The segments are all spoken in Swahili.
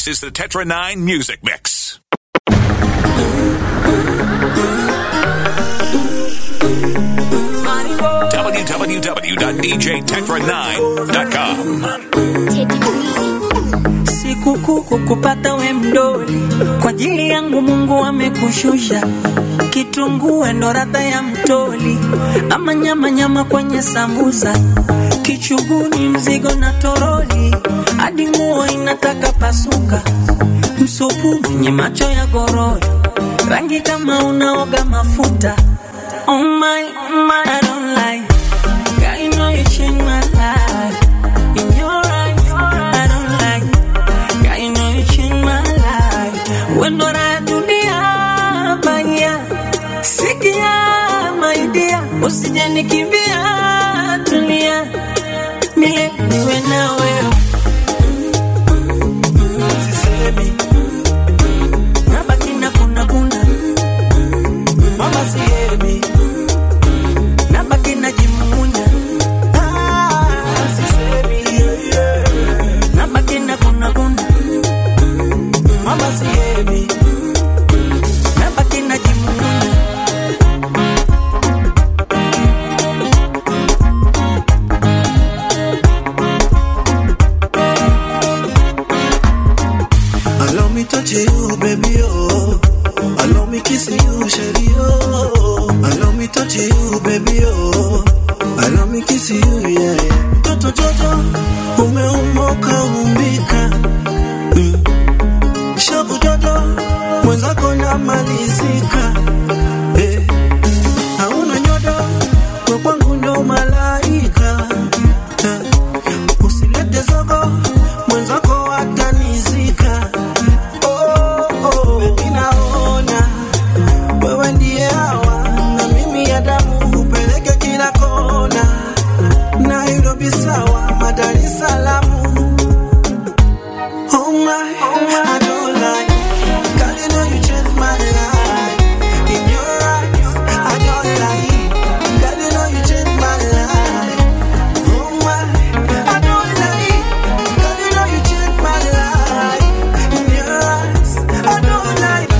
This is the Tetra 9 Music Mix. www.djtetra9.com. Sikukuu kukupata we mdoli, kwa ajili yangu Mungu amekushusha. Kitunguu ndo radha ya mtoli, ama nyama nyama kwenye sambusa, kichuguni mzigo na toroli, hadi nguo inataka pasuka. Msupu mwenye macho ya gorori, rangi kama unaoga mafuta. Oh my, oh my, I don't like. Girl, you know you changed my life. In your eyes, I don't like. Girl, you know you changed my life. When do I dunia baya? Sikia my dear, usije nikimbia, tulia. Milele niwe na wewe. Sisemi. Nabaki na kuna kuna. Mama sihemi. Nabaki najimumunya. Ah, sisemi. Nabaki na kuna kuna. Mama sihemi. Nabaki najimumunya. Allow me touch you, baby, oh. Allow me kiss you, shady, oh. Allow me touch you, baby, oh. Allow me kiss you, yeah, yeah. Toto Jojo, umeumoka umbika. Mm. Shavu Jojo, mwenzako namalizika. Eh. Hauna nyodo, kwa kwangu ndo malaika. Eh. Usilete zogo, mwenzako atanizika. Oh, oh, baby naona wewe ndiye hawa na mimi ya damu upeleke kila kona, Nairobi sawa, Dar es Salaam. Oh my, I don't like. Girl, you know you changed my life. In your eyes, I don't like. Girl, you know you changed my life. Oh my, I don't like. Girl, you know you changed my life. In your eyes, I don't like.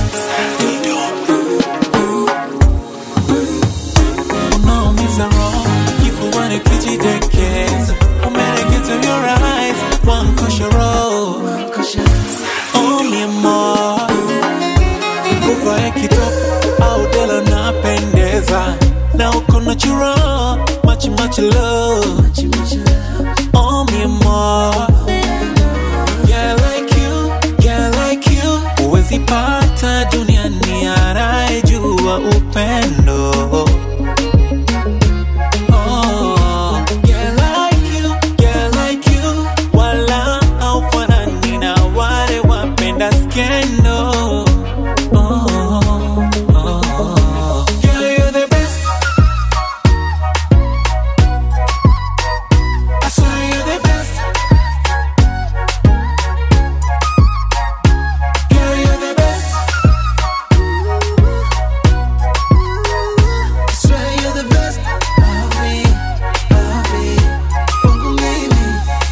unaumiza roho kifuani kijidekeza umelegeza your eyes one koshoro oh mi amor uvae kitop au dela napendeza na uko natural much much love oh mi amor yeah like you yeah like you huwezi pata duniani anayejua upendo Oh, yeah, like you, yeah, like you. Wala haufanani na wale wapenda skendo. Oh, oh. Girl, you're the best. I swear you're the best. Girl, you're the best. I swear you're the best. Love me, love me. Kwangu mimi.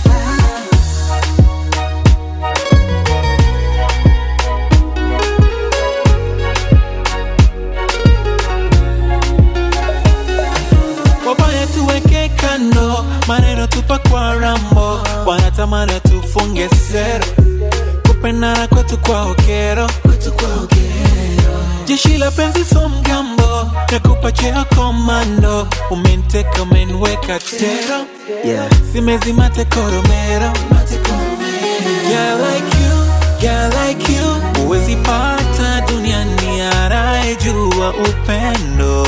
wabaya tuweke kando, maneno tupa kwa rambo, wanatamani tufunge sero, kupendana kwetu kwa okero, jeshi la penzi so mgambo, nakupa cheo komando, umeniteka umeniweka tero, zimezima tekoromero, yeah like you, yeah like you, huwezi pata duniani anayejua upendo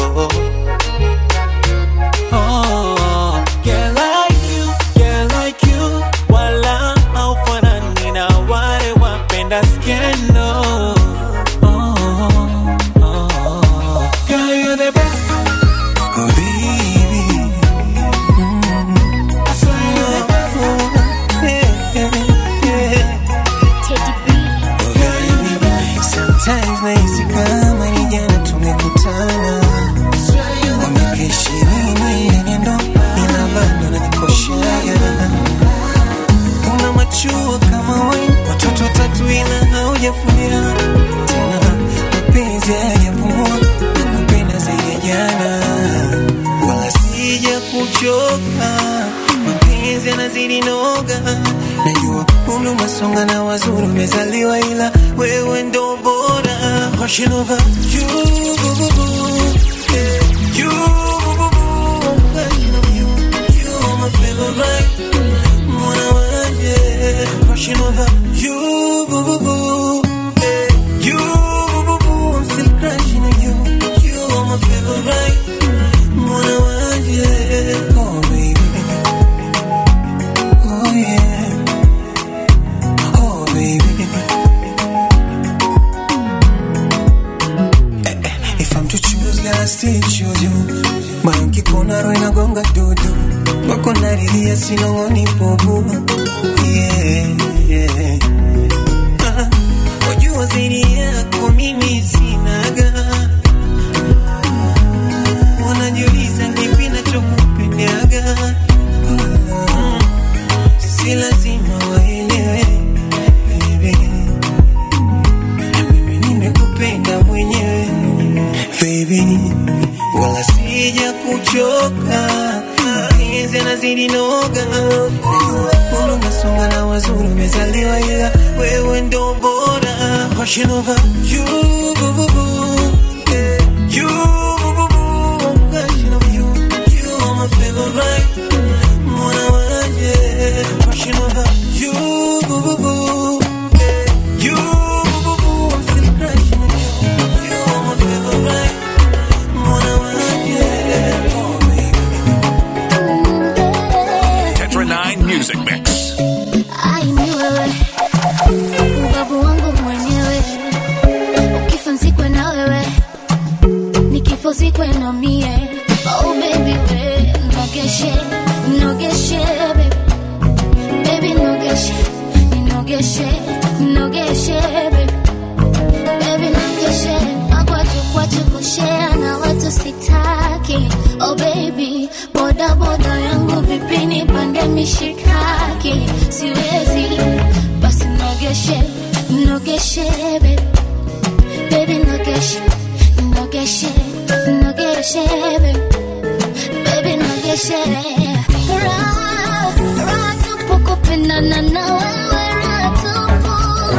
Oh, yeah, like you, yeah, like you. Wala haufanani na wale wapenda skendo. Oh, oh, girl, you're the best. Oh, baby. I swear you're the best. Sometimes nahisi kama ni jana tumekutana, Swear kuchoka, mapenzi yanazidi noga. Najua umri umesonga na wazuri umezaliwa, ila wewe ndo bora. Rushing over you, boo, boo, boo. Yeah, you, boo, boo, boo. I'm rushing over you. You are my favorite. Mwana wanje. Rushing over you, boo, boo, boo. Yeah, you, boo, boo, boo. I'm still crushing on you. You are my favorite. Mwana wanje. Oh, baby. Oh, yeah. Oh, baby. Eh, eh, If I'm to choose, girl, I still choose you. Moyo ukikona roho inagonga dudu, wako naridhia sinong'oni pobu. Yeah, yeah. Ah, Wajua zaidi yako mimi sinaga, wanajiuliza kipi nachokupendaga. Mm, Si lazima waelewe baby mimi nimekupenda mwenyewe baby, wala sija kuchoka, mapenzi yanazidi noga, Najua umesonga na wazuri umezaliwa, ila wewe ndo bora. Rushing over you, boo, boo, boo. Yeah, you, boo, boo, boo. I'm rushing over you. You are my favorite. Mwana wanje. Rushing over you, boo, boo, boo. Yeah, you, boo, boo, boo. I'm still crushing on you. You are my favorite. Mwana wanje. Oh, baby. Tetra 9 Music Mix. Ai, ni wewe ubavu wangu mwenyewe, ukifa nzikwe na wewe, nikifo zikwe na mie. Oh baby we nogeshe nogeshe baby baby nogeshe nogeshe nogeshe baby baby nogeshe magwaju kwachu kushea na watu sitaki oh baby boda boda yangu vipi nipande mishikaki siwezi basi nogeshe nogeshe baby baby nogeshe nogeshe nogeshe baby baby nogeshe raha raha tupu kupendana na wewe raha tupu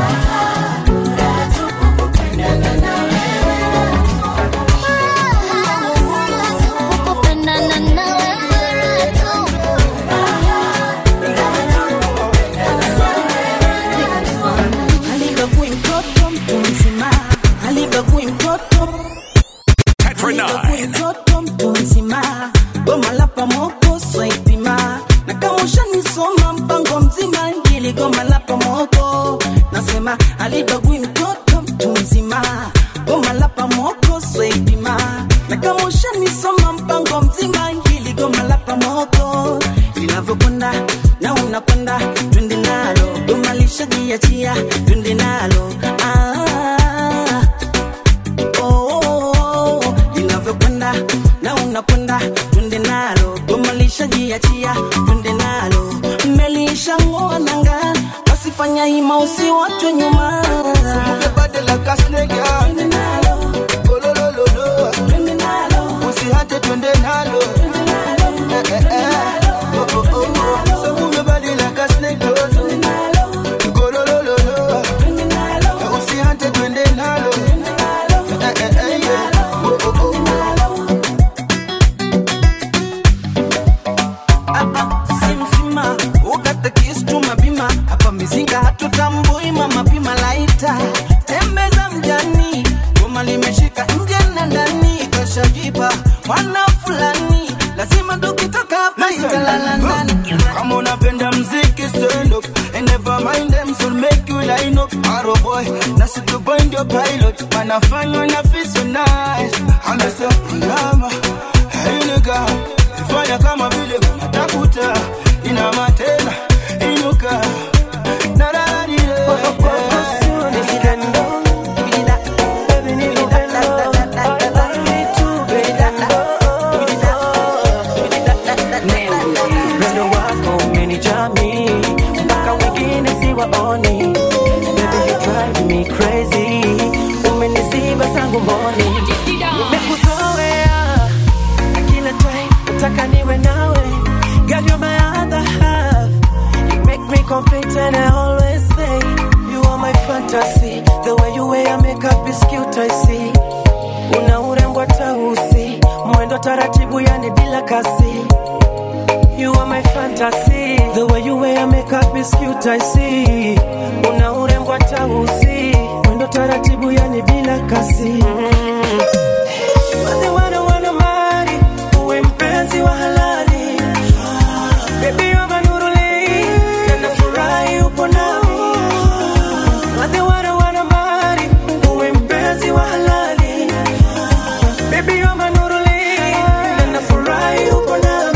Alibagui mtoto mtu mzima, alibagui mtoto Tetra 9. mtoto mtu mzima, goma la pamoko swaipima, na kama ushanisoma mpango mzima, hili goma la pamoko nasema alibagui mtoto mtu mzima, goma la pamoko swaipima, na kama ushanisoma mpango mzima, hili goma la pamoko linavyokwenda na unakwenda, twende nalo, goma lishajiachia, twende nalo ah oh, linavyokwenda na unakwenda, twende nalo, goma lishajiachia, twende nalo, mmelisha ng'oa nanga, wasifanya hima usiwachwe nyuma, twende nalo, twende nalo, Usihate twende nalo twende nalo, Eh, eh, eh. Oh, oh, oh, oh. So move your body like a snake, oh. twende nalo, Go, lo, lo, lo, lo. twende nalo, Eh, usihate twende nalo twende nalo, Eh, eh, eh, yeah. Oh, oh, oh. Ah, ah, si mzima ukata kisu tumabima hapa mizinga hatutambui mama pima laita tembeza mjani goma limeshika nje na ndani kashajipa mwana fulani lazima tukitoka hapa italala ndani Kama unapenda mziki stand up And never mind them so make you line up Arrow boy, nasi to bind your pilot Wanafanywa na feel so nice Amesa nyama Hey nigga Fanya kama vile unatafuta Ina matena Inuka Na na na ni Upendo wako umenijami mpaka wengine siwaoni. Baby you drive me crazy, umeniziba zangu mboni. Nimekuzoea na kila time nataka niwe nawe complete and I always say you are my fantasy. The way you wear your makeup is cute, I see. Una urembo tausi, mwendo taratibu yani bila kasi. You are my fantasy. The way you wear your makeup is cute, I see. Una urembo tausi, mwendo taratibu yani bila kasi. Mm. Wale wana wana mali, uwe mpenzi wa halali. Baby, you're my nuruli, na nafurahi upo nami. Wale wana wana mali, uwe mpenzi wa halali. Baby, you're my nuruli, na nafurahi upo nami.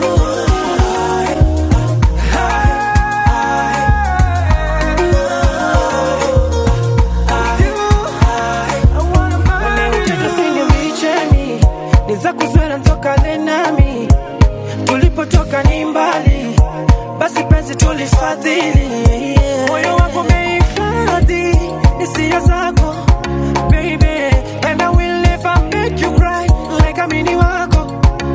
Wanaotaka sinivicheni, ni za kuzwela ntokane nami tulipotoka ni mbali basi penzi tulifadhili moyo wako umehifadhi hisia zako baby and I will never make you cry like amini wako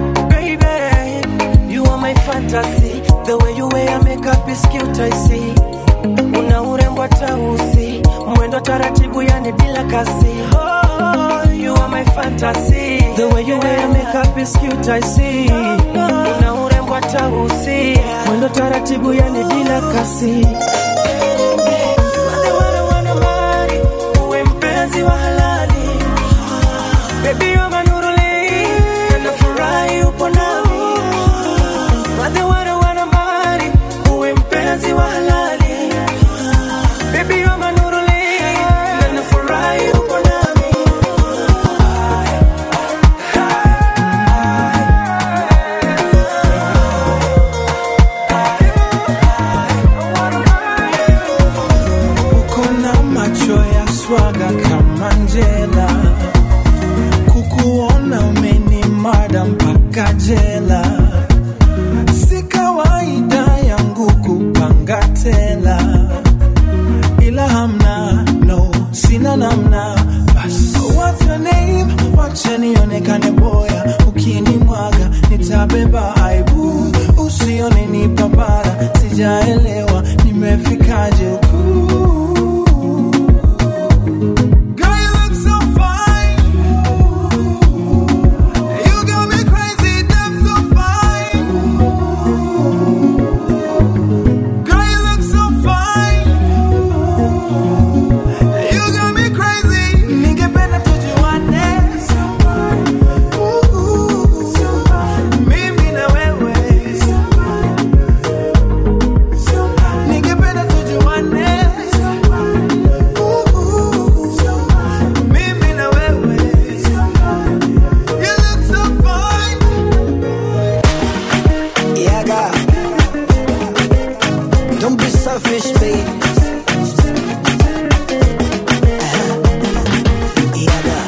baby you are my fantasy the way you wear your makeup is cute I see una urembo tausi mwendo taratibu yani bila kasi oh, you are my fantasy the way you wear your makeup is cute I see una urembo tausi mwendo taratibu yani bila kasi Wale wana wana mali, uwe mpenzi wa halali Baby you're my nuruli, na nafurahi upo nami Wale wana wana mali, uwe mpenzi wa halali Baby you're my nuruli, na nafurahi upo nami uko na macho ya swaga kama njela kukuona umeni mada mpaka jela si kawaida yangu kupanga tela ila hamna no sina namna bas what's your name wacha nionekane boya ukinimwaga nitabeba aibu usione ni papara sijaelewa nimefikaje huku Girl, you look so fine. You got me crazy, damn so fine. Girl, you look so fine. You got me crazy. Ningependa tujuane. Ooh, mimi na wewe. Ningependa tujuane. Ooh, mimi na wewe. You look so fine. Yaga. Don't be selfish, babe. Yaga.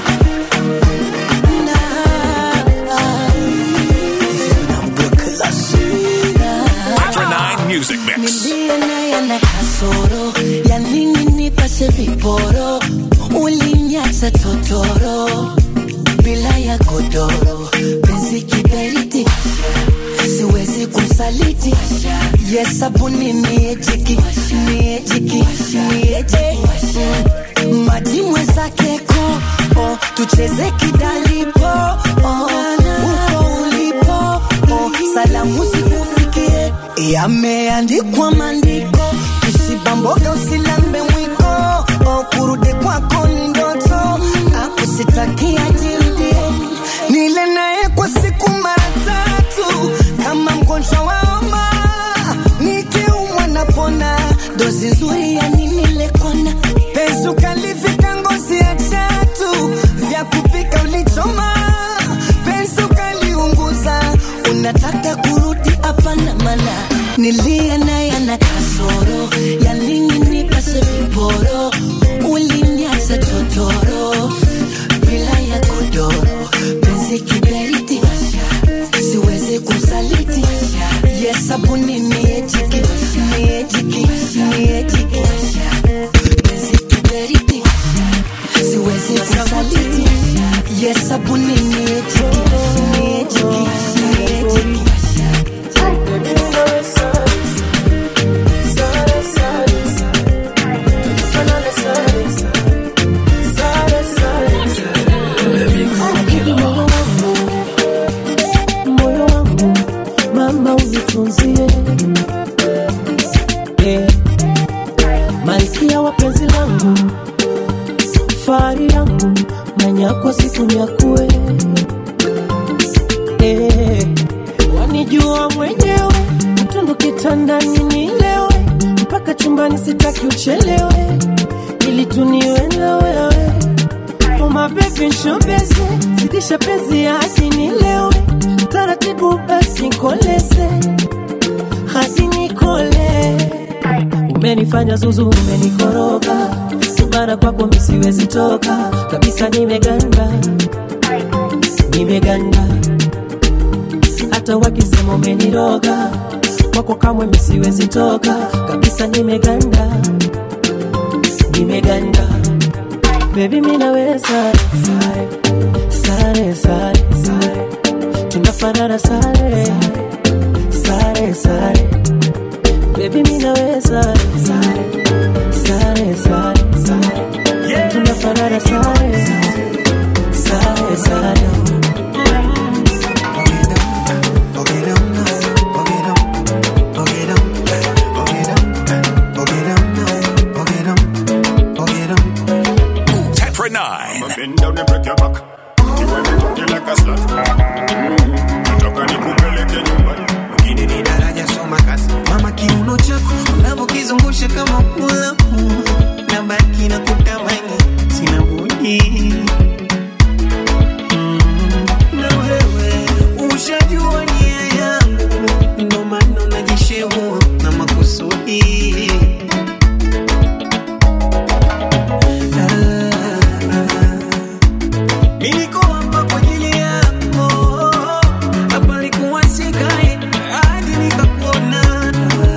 Tetra 9 Music Mix. Nilie naye na kasoro ya nini nipashe viporo ulinyacha totoro bila ya godoro penzi kiberiti siwezi kumsaliti yesabuni niejiki niejiki nieje maji mwenzake ko oh, tucheze kidalipo oh, uko ulipo oh, salamu zikufikie yameandikwa maandiko usibamboga usilambe mwiko oh, kurudi kwako ni ndoto akusitakia jirudie nile naye kwa siku mara tatu kama mgonjwa wa homa nikiumwa napona dozi nzuri ya nini lekona penzi ukalivika ngozi ya chatu vya kupika ulichoma penzi ukaliunguza unataka kurudi hapana mana nilie naye na kasoro ya nini nipase viporo ulinyacha totoro bila ya godoro penzi kiberiti siwezi kumsaliti yesabuni niejiki niejiki niejiki penzi kiberiti siwezi kumsaliti yesabuni niejiki niejiki niejiki Baby, you know it's us. nyumbani sitaki uchelewe ili tuniwe na wewe umabebi nshobeze zidisha penzi hadi nilewe taratibu basi nkoleze hadi nikole umenifanya zuzu umenikoroga subara kwako misiwezi toka kabisa nimeganda nimeganda hata wakisema umeniroga kwako kamwe misiwezi toka kabisa nimeganda nimeganda bebi minawe sare sare sare sare sare tunafanana sare sare sare bebi minawe sare sare sare sare sare tunafanana sare sare sare Tetra 9. Bend down and break your back. You want to cook you like a slut. Mm. Nataka nikupeleke nyumbani. Mwingine ni daraja soma kazi mama kiuno chako unavyokizungusha kama pula na baki na kutamani sina budi Mm, na wewe ushajua nia yangu ndo maana unajishehua na makusudi Mimi niko hapa kwa ajili yako, hapa nilikuwa sikai hadi nikakuona.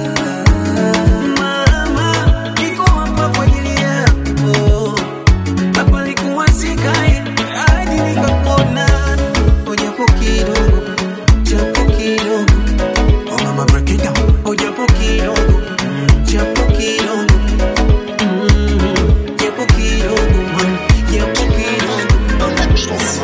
Mama, niko hapa kwa ajili yako, hapa nilikuwa sikai hadi nikakuona. Oh, japo kidogo, japo kidogo. Oh, mama, break it down. Oh, japo kidogo, japo kidogo. Mm, japo kidogo, man, japo kidogo. On the beats.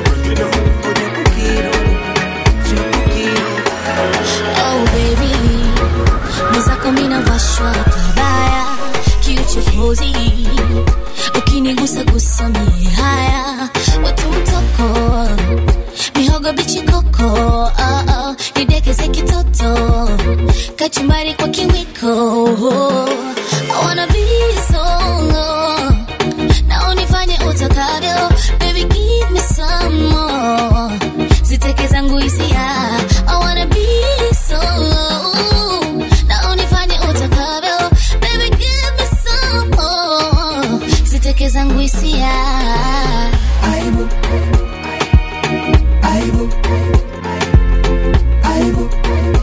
Oh baby, mwenzako mina washwa pabaya, kiuchokozi ukinigusa gusa mie haya, watu mtoko mihogo bichi koko, oh, oh, nidekeze kitoto kachumbari kwa kiwiko, I wanna be solo na unifanye utakavyo baby give me some more ziteke zangu hisia I wanna be solo na unifanye utakavyo baby give me some more ziteke zangu hisia aibu aibu aibu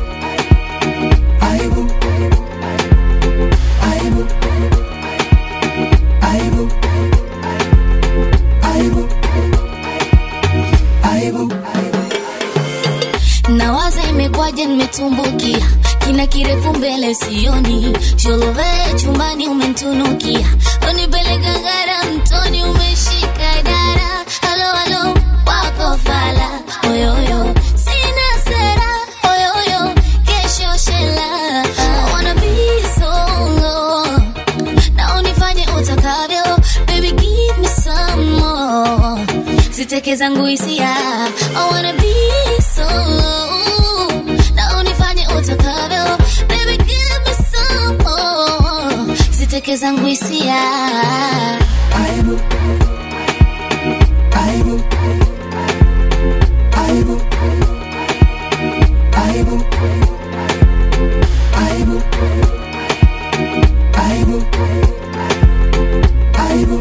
aibu aibu aibu aibu aibu nawaza imekwaje nimetumbukia kina kirefu mbele sioni sholove chumbani umentunukia unipeleka gara mtoni umeshika dara halo halo wako fala oyoyo sina sera oyoyo kesho shela I wanna be solo na unifanye utakavyo baby give me some more ziteke zangu hisia I wanna be solo na unifanye utakavyo baby give me some more ziteke zangu hisia aibu aibu aibu aibu aibu aibu aibu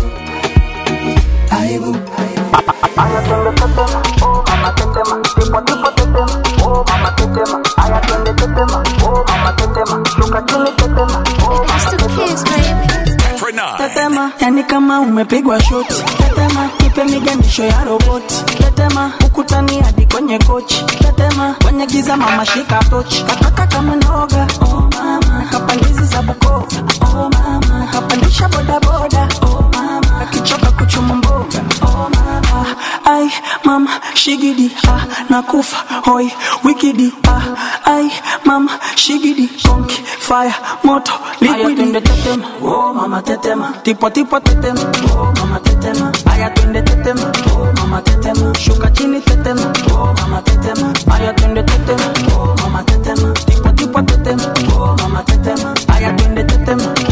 aibu Aya twende tetema, oh mama tetema, tipo tipo tetema, oh mama tetema. Aya twende tetema, oh mama tetema, shuka chini tetema, oh mama tetema. Tetra 9. tetema yani kama umepigwa shoti tetema ipe miganisho ya roboti tetema ukutani hadi kwenye kochi tetema kwenye giza mama shika tochi kataka kama noga oh mama kapandizi za bukova oh mama kapandisha bodaboda oh mama akichoka kuchuma mboga oh mama ai mama shigidi ah nakufa hoi wikidi ah ai mama shigidi konki fire moto liquidi twende tetema oh mama tetema tipo tipo tetema oh mama tetema aya twende tetema oh mama tetema shuka chini tetema oh mama tetema aya twende tetema oh mama tetema tipo tipo tetema oh mama tetema aya twende tetema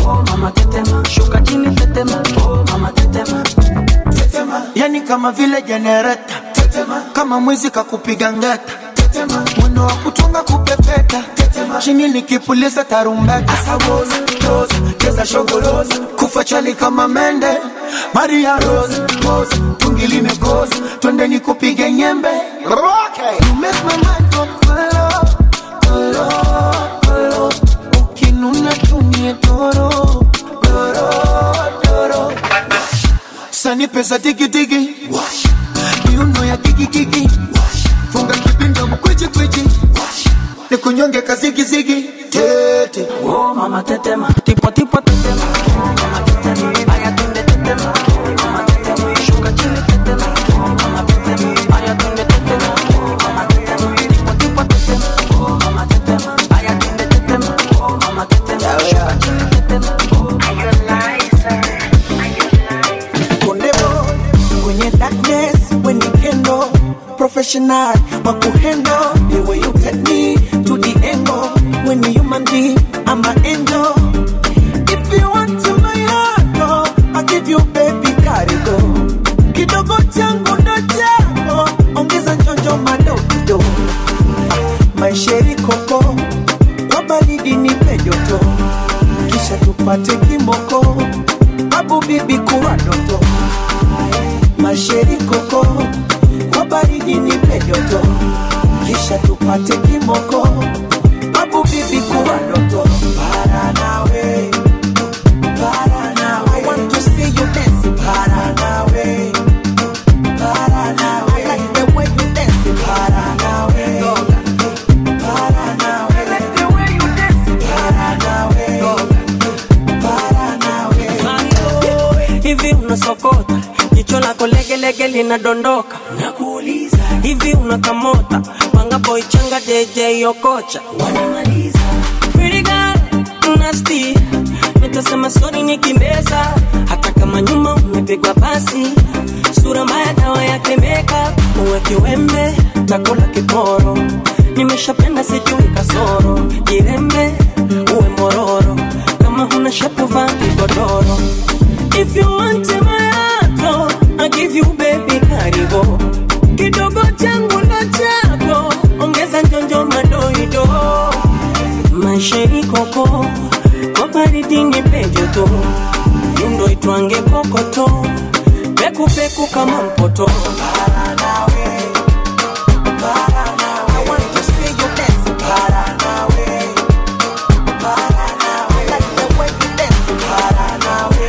jenereta tetema kama mwizi kakupiga ngeta tetema mwendo wa kutunga kupepeta tetema chini nikipuliza tarumbeta asawoza toza cheza shogoloza kufa chali kama mende maria rose pose tungi limekoza twende nikupige nyembe okay. you make my mind go kolo kolo kolo ukinuna tumie toro toro toro sani pesa tiki tiki miuno ya kikikiki funga kipinda mkwichikwiji nikunyonge kazigizigi tete Oh mama tetema, tipo tipo tetema. Oh mama tetema, aya tunde tetema. Oh mama tetema, shuka chini tetema. Oh mama tetema, aya tunde tetema. Oh mama tetema, tipo tipo tetema. Oh mama tetema, aya tunde tetema. Oh mama tetema, shuka chini tetema. Oh Konde boy kwenye darkness when you kendo professional wa kuhendo the way you take me to the angle when you human being I'm an angel if you want to my heart oh, I give you baby karigo kidogo changu ndo chako ongeza njonjo madogo maisheri koko kwa baridi nipe joto kisha tupate kimoko babu bibi kuwa doto masheri koko kwa baridi nipe joto kisha tupate kimoko babu bibi kuwa doto para nawe para nawe I want to see you dance para nawe para nawe I like the way you dance para nawe para nawe I like the way you dance para nawe para nawe hivi unasokota jicho lako legelege linadondoka nakuuliza hivi unakamota panga boy changa DJ Okocha wanamaliza Pretty girl, nasty nitasema sorry nikimbeza hata kama nyuma umepigwa pasi sura mbaya dawa yake makeup uwe kiwembe takula kiporo nimeshapenda sijui kasoro jirembe uwe mororo kama huna shapu vaa kigodoro If you want my heart, oh, I give you baby karibo kidogo changu ndo chako ongeza njonjo madoido maisha ikoko kwa baridi ni pejoto yundo itwange kokoto pekupeku kama mpoto para nawe para nawe I want to see you dance para nawe para nawe I like the way you dance para nawe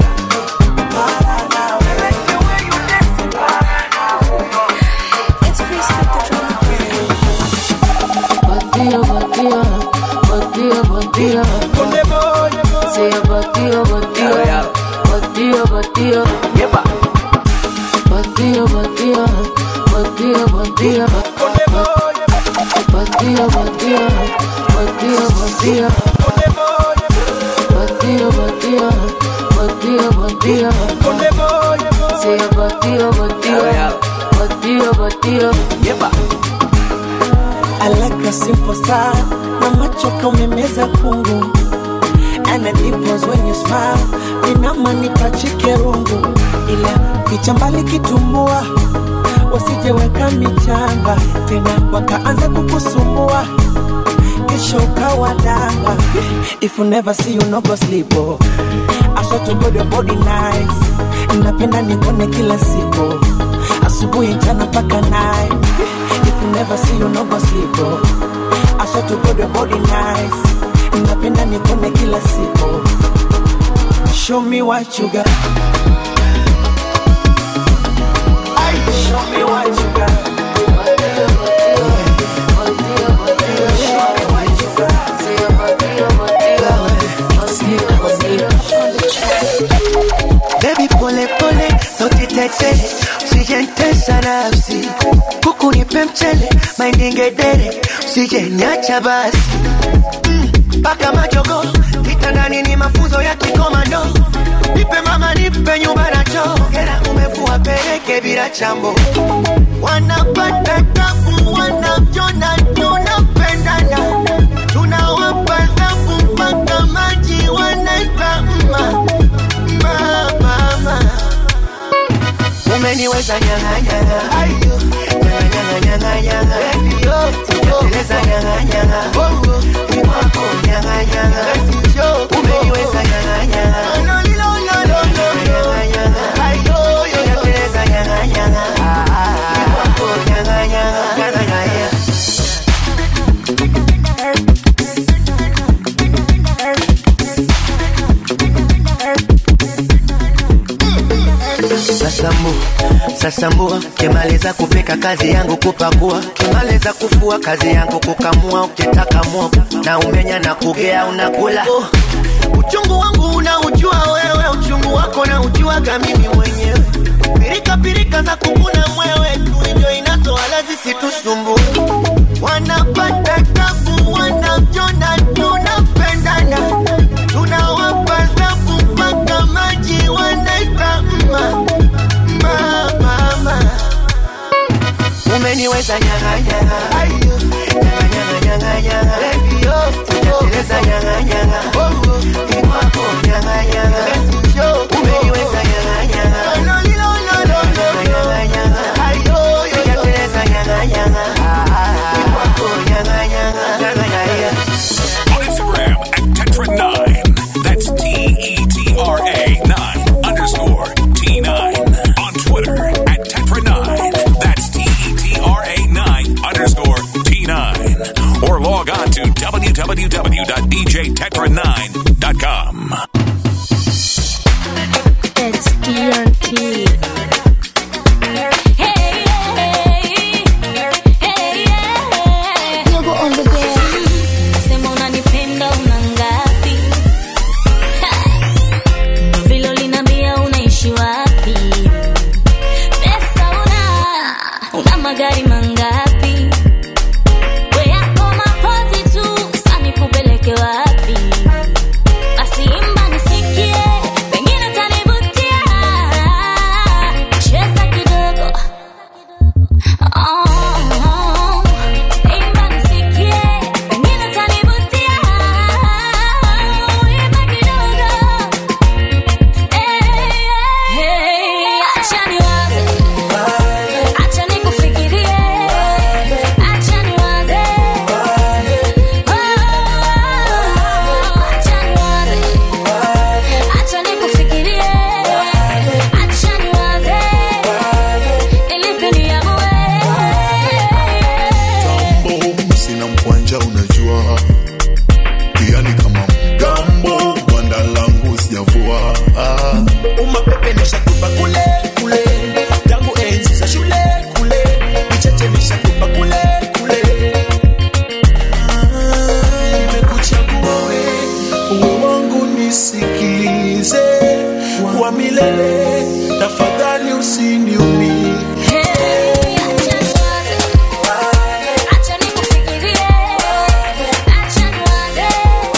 para nawe I like the way you dance para nawe It's Chris with the drum Batia, batia, batia, batia. Say a batia, batia, batia, batia. Batia, batia, batia, batia. Batia, batia, batia, batia. Batia, batia, batia, batia. Say a batia, batia, batia, batia. I like a simple style na macho kaumemeza kungu and the dimples when you smile inama nipachike rungu ila ficha mbali kitumbua wasijeweka michanga tena wakaanza kukusumbua kesho ukawa danga if you never see you no go sleep oh. I swear to God your body nice napenda nikone kila siku asubuhi mchana mpaka night if you never see you no go sleep oh. I swear to God your body nice napenda nikone kila siku show me what you got Ay, show me what you got Baby pole pole, sauti tete, usijentesa nafsi, kuku nipe mchele, mainingedere, usijenyacha basi mpaka mm, majogo kitandani ni mafunzo ya kikomando, nipe mama, nipe nyumba na choo, kera umevua peleke bila chambo, wanapata tabu, wanavyona tunapendana, tunawapa dhabu mpaka maji wanaita mma mama, mama. Umeniwe umeniweza nyang'anyanga ayo nyang'anyanganyanganyanga baby yo sijateleza nyang'anyanga bongo ni wako nyang'anyanga umeniweza nyang'anyanga no lilo no no no nyang'anyanga ayo sijateleza nyang'anyanga ni wako nyang'anyanga nyang'anyanga Sasambu, sasambua, kimaliza kupika kazi yangu kupakua, kimaliza kufua kazi yangu kukamua, ukitaka moka na umenya na kugea unakula. Oh, uchungu wangu unaujua wewe, uchungu wako na ujuaga mimi mwenyewe. Pirika pirika za kukuna mwewe tu ndio inatoala zisitusumbue. Wanapata tabu, wanajona tunapendana, tunawapa zafu mpaka maji wanaita mma mma mama. Umeniweza nyang'anyanga, ayo nyang'anyanganyanganyanga, baby yo, sijateleza nyang'anyanga, bongo ni wako nyang'anyanga, umeniweza nyang'anyanga, no lilo no no no nyang'anyanga, ayo sijateleza nyang'anyanga, ni wako nyang'anyanga, nyang'anyanga. On Instagram at Tetra9. That's T E T R A 9 underscore T9. On Twitter at Tetra9. That's T E T R A 9 underscore T9. Or log on to www.djtetra9.com. It's ENT. Yogo on the bed. Sema unanipenda una ngapi? Ha! Vile uliniambia unaishi wapi? Pesa una, una magari mangapi? We yako mapozi tu, sasa nikupeleke wapi? Basi imba nisikie, pengine utanivutia. Cheza kidogo. Oh, imba nisikie, pengine utanivutia. Imba kidogo. Hey, acha niwaze, acha nikufikirie, acha niwaze. Acha niwaze, acha nikufikirie, acha niwaze, nilipe niamue. Tambo, sina mkwanja unajua pia ni kama mgambo gwanda langu sijavua umapepe nishakupa kule kule tangu enzi za shule kule vicheche nishakupa kule kule Ah, nimekuchagua we uwe wangu nisikize wa milele tafadhali usiniumie Acha nikufikirie, acha niwaze.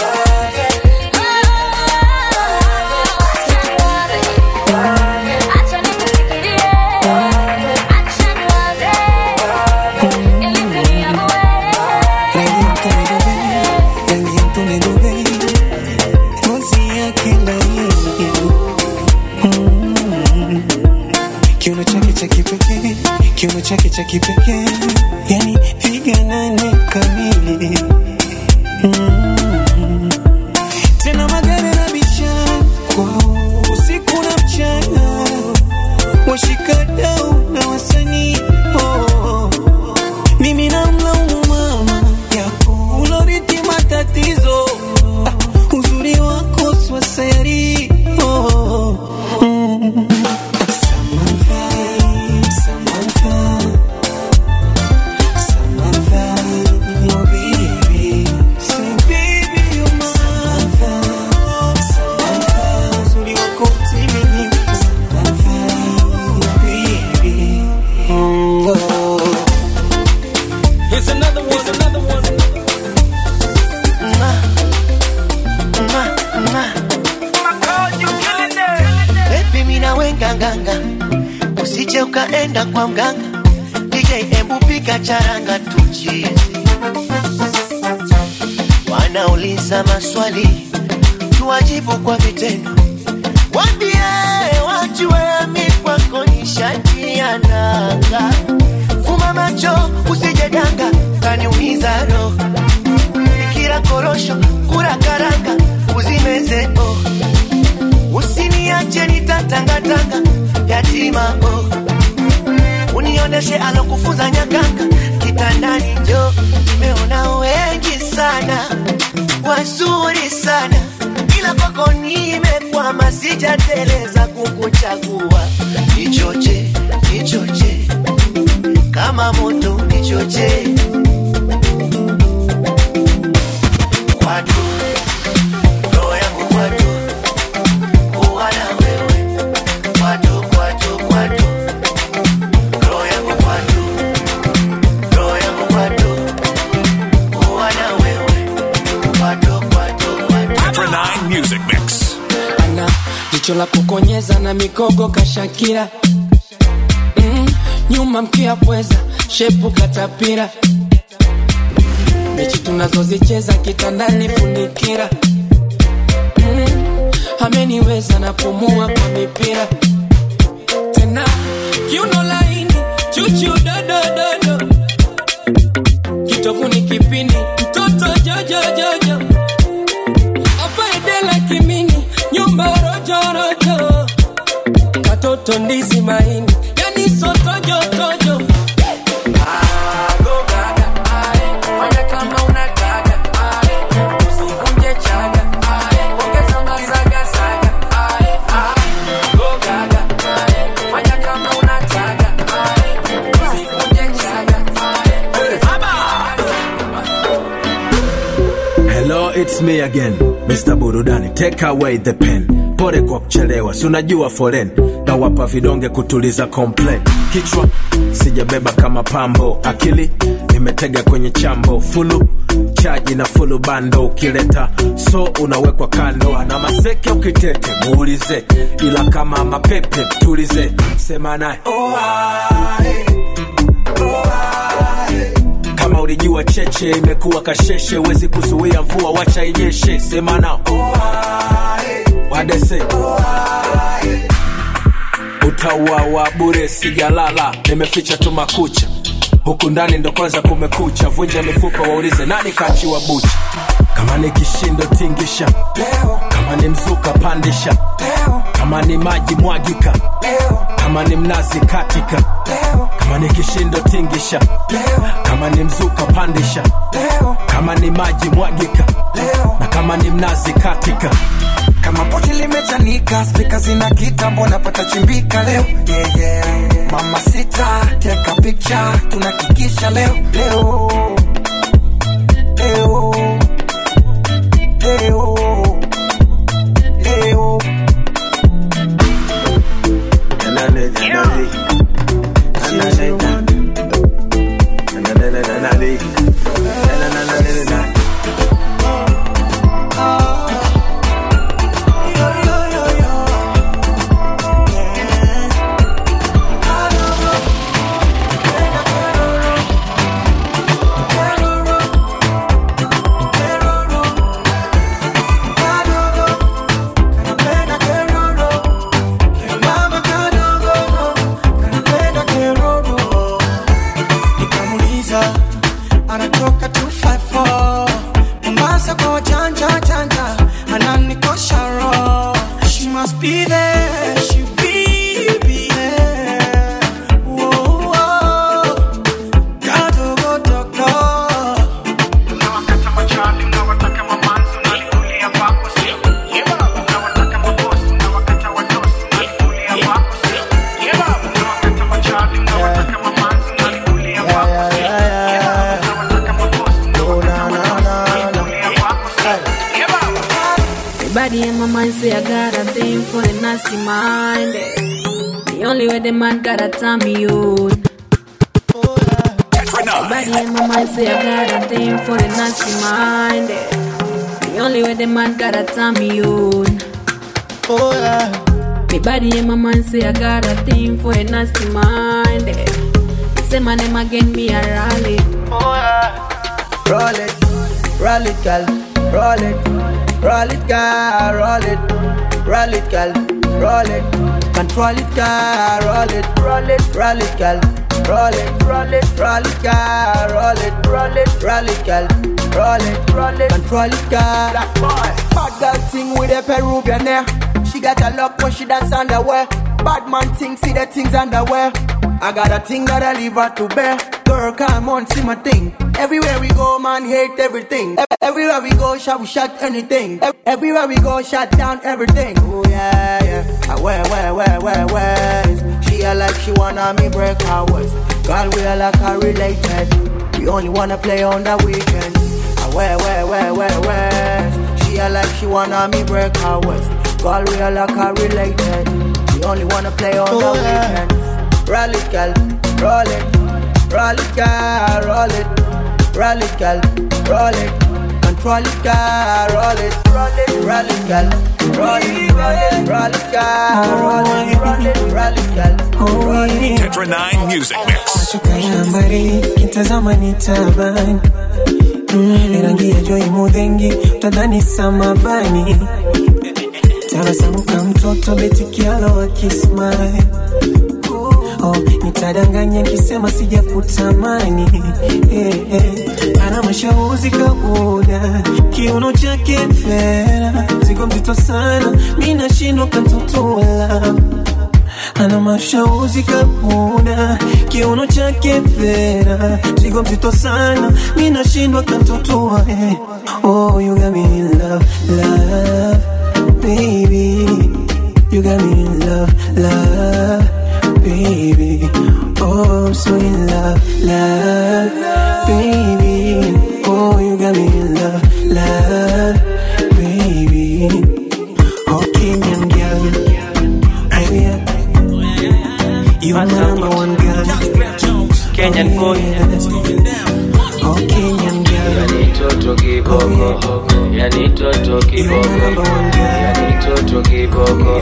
Acha nikufikirie, acha niwaze. Nilipe niamue. Kiuno chake cha kipekee, kiuno chake cha kipekee, yani piga nane kamili. Mm. Tena magari na biashara kwao usiku na mchana, washikadau na wasanii oh. Mimi namlaumu mama yako uloriti matatizo ah, uzuri wako swasayari oh. mm. Samantha, Samantha, Samantha, oh baby, say baby you're my Samantha, Samantha, uzuri wako mtimilifu Samantha, oh baby, mm, oh. Here's another one, another one. Baby mina wenga nganga, usije ukaenda kwa mganga. DJ embu pika charanga tuchizi. Wanauliza maswali, tuwajibu kwa vitendo. Wambie wajue mi kwako ni shati umetia nanga fuma macho usijedanga kaniumiza roho kila korosho kura karanga uzimeze oh. usiniache nitatangatanga yatima oh. unioneshe alokufunza nyakanga kitandani njo nimeona wengi sana wazuri sana ila kwako nimekwama sijateleza kukuchagua nichoche nichoche kama moto nichoche kwatu roho yangu kwatu kuwa na wewe kwatu kwatu kwatu roho yangu kwatu roho yangu kwatu kuwa na wewe kwatu kwatu kwatu Tetra 9 Music Mix. ana jicho la kukonyeza na mikogo kashakira mm, nyuma mkia pweza shepu katapira mechi tunazozicheza kitandani funikira mm, ameniweza napumua kwa mipira tena kiuno laini chuchu dodododo kitovuni kipindi mtoto jojojojo afaedela kimini nyumba rojorojo katoto ndizi maini yani sotojotojo Hello, it's me again, Mr. Burudani. Take away the pen. Pole kwa kuchelewa, si unajua foren na wapa vidonge kutuliza complain. Kichwa sijabeba kama pambo, akili nimetega kwenye chambo, fulu chaji na fulu bando, ukileta so unawekwa kando. Ana maseke ukitete muulize, ila kama mapepe tulize, sema naye kama ulijua cheche imekuwa kasheshe, wezi kuzuia mvua, wacha inyeshe. Sema nao wadese utauawa bure, sijalala, nimeficha tu makucha huku ndani ndo kwanza kumekucha, vunja mifupa, waulize nani kachiwa bucha. Kama ni kishindo tingisha leo, kama ni mzuka pandisha leo, kama ni maji mwagika leo, kama ni mnazi katika leo, kama ni kishindo tingisha leo, kama ni mzuka pandisha leo, kama ni maji mwagika leo, na kama ni mnazi katika kama poti limechanika spika zina kitambo napata chimbika leo yeah, yeah. mama sita teka picha tunakikisha leo leo leo leo leo nikamuliza anatoka 254 mombasa kwa wajanja janja ananikosha roho she must be there she be, be there Whoa, whoa. Kadogo dogo. Everybody in my mind say I got a thing for the nasty mind. The only way the man gotta tell me on. Everybody in my mind say I got a thing for the nasty mind. The only way the man gotta tell me on. Oh yeah. Me body in my mind say I got a thing for a nasty mind. Say my name again, me a rally. Oh yeah. Roll it, roll it, girl, roll it, roll it, girl, roll it, roll it, girl, roll it. Control it, girl, roll it, roll it, roll it, girl. Roll it, roll it, roll it, girl. Roll it, roll it, roll it, girl. Roll it, roll it, control it, girl. That boy, bad girl thing with a Peruvian hair. She got a look when she dance underwear. Bad man thing, see the things underwear. I got a thing that I leave her to bear. Girl, come on, see my thing. Everywhere we go, man, hate everything. Ev- Everywhere we go, shot we shot anything. Ev- Everywhere we go, shut down everything. Oh yeah, yeah. Ah, Where, where, where, where, where? She a like she wanna me break her waist. Girl, we are like her related. We only wanna play on the weekend. Ah, Where, where, where, where, where? She a like she wanna me break her waist. Girl, we are like her related. We only wanna play on the weekend. Roll it, girl, roll it, roll it, girl, roll it, roll it, girl, roll it, control it, girl, roll it, roll it, roll it, girl, roll it, roll it, roll it, girl, roll it, roll it, roll it, girl, roll it. Tetra 9 Music Mix. Kayambari kitazama ni tabani mm, rangi ya joi mudhengi utadhani samabani tabasamu ka mtoto betikialo akismai oh, nitadanganya nkisema sijakutamani eh, eh. ana mashauzi kauda kiuno chake fera zigo mzito sana mi nashindwa kantotola ana mashauzi kauda kiuno chake fera zigo mzito sana mi nashindwa kantotoa eh. oh, you got me in love, love, baby you got me in love, love baby. Oh, I'm so in love, love, baby. Oh, you got me in love, love, baby. Oh, Kenyan girl, oh yeah, you are my number one girl. Kenyan boy, oh Kenyan girl. Yani toto kiboko, yani toto kiboko, yani toto kiboko.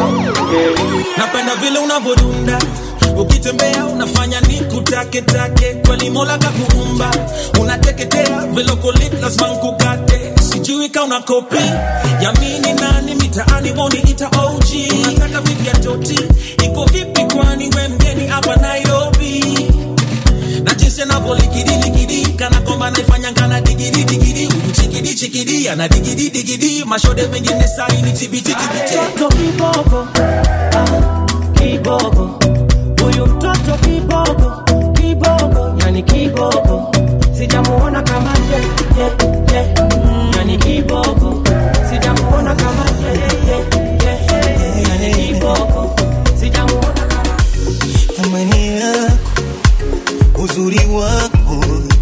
napenda vile unavodunda ukitembea unafanya ni kutake take kweli mola kakuumba unateketea velokolit lazima nkukate sijui ka una kopi yamini nani mitaani woni ita og unataka vipi ya toti iko vipi kwani we mgeni hapa nairobi na jinsi anavyolikidiliki kana kwamba naifanya ngana digidi digidi chikidi chikidi ana digidi digidi mashode mengine saini tibititibite Mtoto kiboko, ah, kiboko. Huyu mtoto kiboko, kiboko, yani kiboko. Sijamuona kama ye, ye, ye. Mm, Yani kiboko. Sijamuona kama ye, ye, ye. Yani kiboko. Sijamuona kama thamani yako, uzuri wako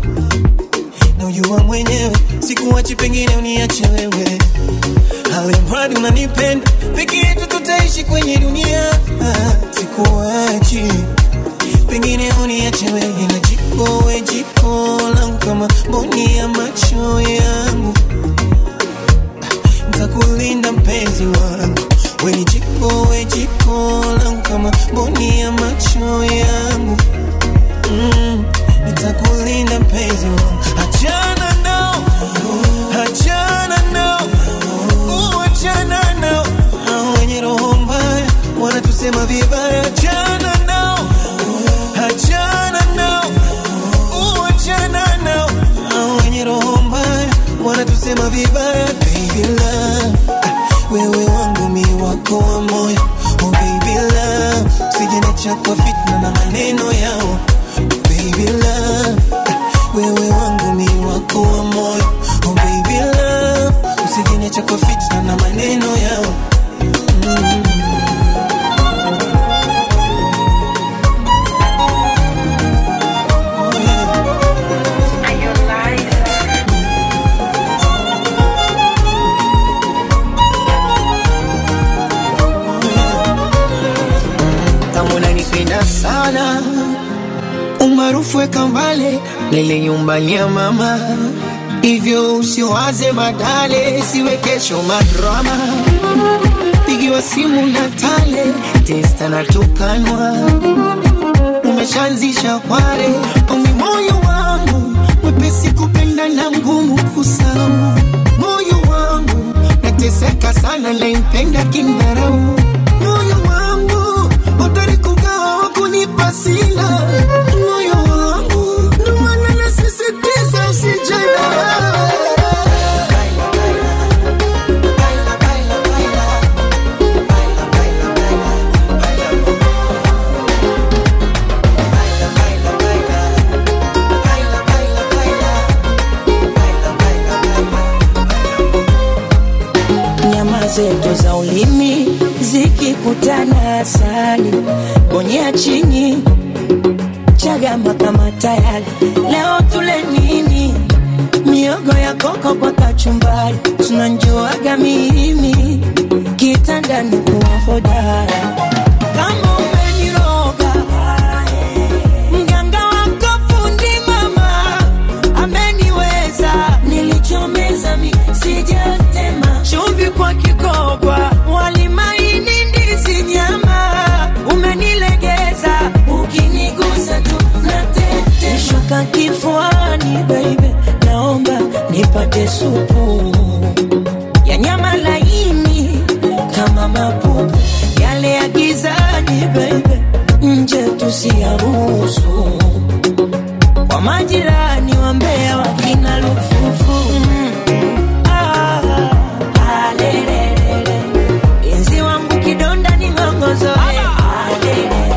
na ujua mwenyewe, sikuachi, pengine uniache wewe, alimradi unanipenda, peke yetu tutaishi kwenye dunia. Ah, Sikuachi, pengine uniache wewe, na jiko we jiko langu kama mboni ya macho yangu, ntakulinda mpenzi wangu, we ni jiko we jiko langu kama mboni ya macho yangu mm, nitakulinda mpenzi wangu, achana nao, achana nao, uh, achana nao, hao wenye roho mbaya wanatusema vibaya, achana nao, achana nao, uh, achana nao, hao wenye roho mbaya wanatusema vibaya, baby love, ah, wewe wangu mi wako wa moyo, oh baby love, usijeniacha kwa fitna na maneno yao baby love, wewe wangu mi wako wa moyo, oh baby love, usijeniacha kwa fitna na maneno yao mm. kama unanipenda sana umaarufu weka mbale lele nyumbani ya mama hivyo usiwaze madale siwe kesho madrama pigiwa simu na tale testa natukanwa umeshaanzisha kware omi moyo wangu mwepesi kupenda na mgumu kusau moyo wangu nateseka sana naimpenda kindharau moyo wangu sina moyo wangu, ndo maana nasisitiza usijana nyama zetu za ulimi zikikutana asali bonyea chini chagama kama tayari leo tule nini miogo ya koko kwa kachumbari tunanjuaga mimi kitandani kuwa hodara kama umeniroga mganga wako fundi mama ameniweza nilichomeza mi sijatema chumvi kwa kikobwa walimaini ndizi nyama umenilegeza ukinigusa tu natete shuka kifuani baby naomba nipate supu ya nyama laini kama mapupu yale ya gizani baby nje tusiyaruhusu kwa majirani wa Mbeya wakina lufufu mm. ah, ah, lelelele. Enzi wangu kidonda ni ng'ongozo eh. Ah, lelele.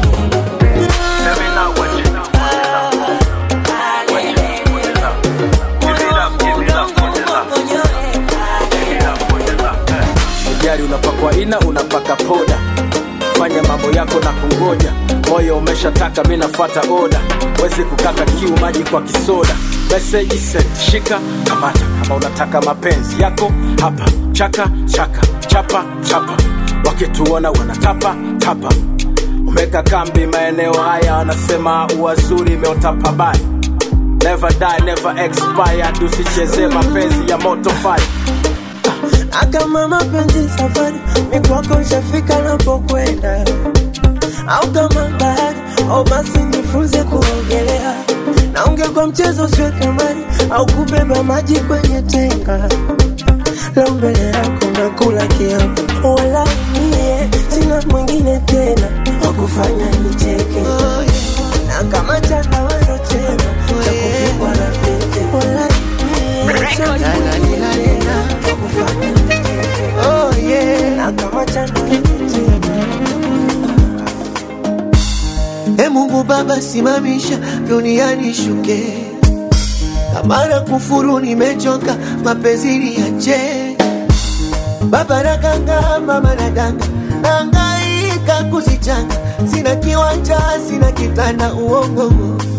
Gari unapakwa ina, unapaka poda, fanya mambo yako na kungoja. Moyo umeshataka, mi nafuata oda, wezi kukata kiu, maji kwa kisoda. Message sent, shika kamata, kama unataka mapenzi yako hapa. Chaka chaka, chapa chapa, wakituona wanatapa tapa. Umeka kambi maeneo haya, wanasema uwazuri imeota pabaya. Never die, never expire, tusicheze mapenzi ya moto fire. Akama mapenzi safari, mikwako ishafika napokwenda, au kama bahari, au basi nifunze kuogelea, na ungekuwa mchezo usiwe kamari, au kubeba maji kwenye tenga. Leo mbele yako nakula kiapo, wala mie sina mwingine tena wa kufanya nicheke, na kama chandarua chema cha kuvikwa na pete, wala mie sina mwingine tena wa kufanya Oh yeah. Na kama E Mungu Baba, simamisha duniani shuke, kama na kufuru nimechoka, mapenzi niache. Baba nakanga, mama nadanga, nahangaika kuzichanga, sina kiwanja, sina kitanda, uongo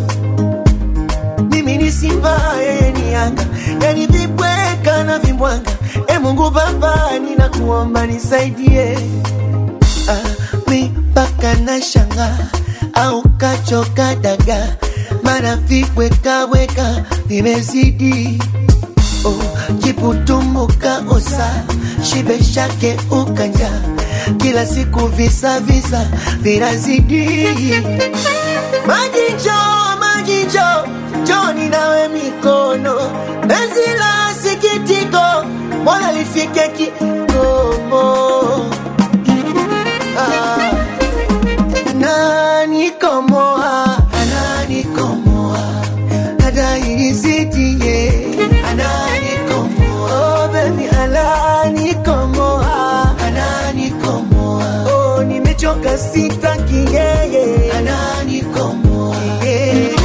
mimi ni simba, yeye ni yanga, yani vibweka na vimbwanga. E Mungu Baba, ninakuomba nisaidie. Ah, mi mpaka na shanga au kachoka daga, mara vibwekaweka vimezidi. Oh, kiputumbuka osa shibe shake ukanja, kila siku visa visa vinazidi. Maji njoo, maji njoo, njoni nawe mikono, penzi la sikitiko, mbona lifike kikomo? Ah, ananikomoa, ananikomoa, adairizitie, ananikomoa, oh baby, ananikomoa, ananikomoa, oh nimechoka sitaki yeye, ananikomoa, yeah.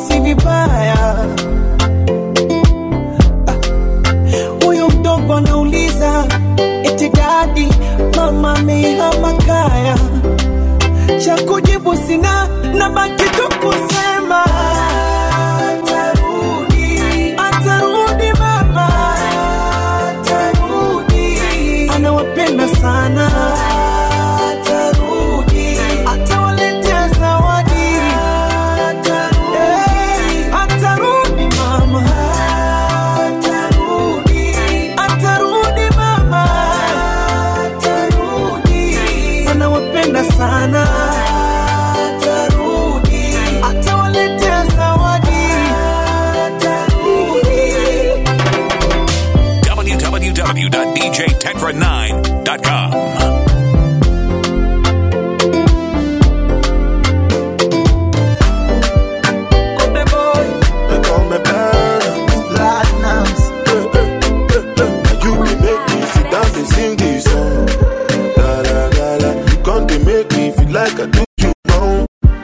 si vibaya huyu mdogo anauliza eti dadi mama amehama kaya cha kujibu sina na baki tu kusema atarudi atarudi mama atarudi anawapenda sana atarudi atawaletea zawadi atarudi atarudi mama atarudi atarudi mama atarudi anawapenda sana atarudi atawaletea zawadi atarudi www.djtetra9.com. They call me Platinums. Platinums. Now you be make me sit down and sing this song. Da da da da. You come to make me feel like I do you wrong.